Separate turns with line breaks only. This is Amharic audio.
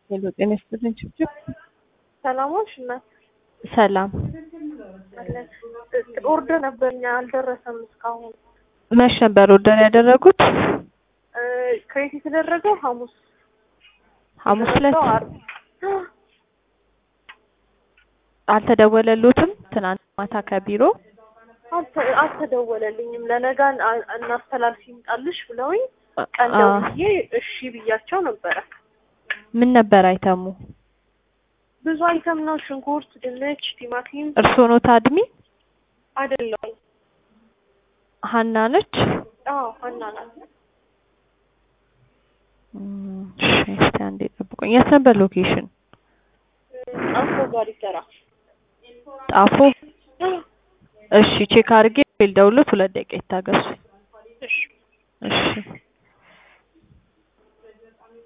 ሄሎ ጤና ይስጥልኝ ችብችብ
ሰላሞች እና
ሰላም
ኦርደር ነበርኛ አልደረሰም እስካሁን።
መች ነበር ኦርደር ያደረጉት?
ክሬት የተደረገው ሐሙስ
ሐሙስ ዕለት
የተመጣው ዓርብ።
አልተደወለሉትም? ትናንት ማታ ከቢሮ
አልተ- አልተደወለልኝም። ለነጋ አ- እናስተላልፍ ይምጣልሽ ብለውኝ ቀን
አ-
ደውዬ እሺ ብያቸው ነበረ።
ምን ነበር አይተሙ?
ብዙ አይተም ነው። ሽንኩርት፣ ድንች፣ ቲማቲም
እርስዎ ኖት አድሚ?
አይደለም።
ሀና ነች?
አዎ ሀና ናት።
እም፣ እሺ እስቲ አንዴ ጠብቁኝ። የት ነበር ሎኬሽን?
አፎ ጋር ይሰራ
ጣፎ? እሺ ቼክ አድርጌ ልደውልዎት፣ ሁለት ደቂቃ ይታገሱ።
እሺ
እሺ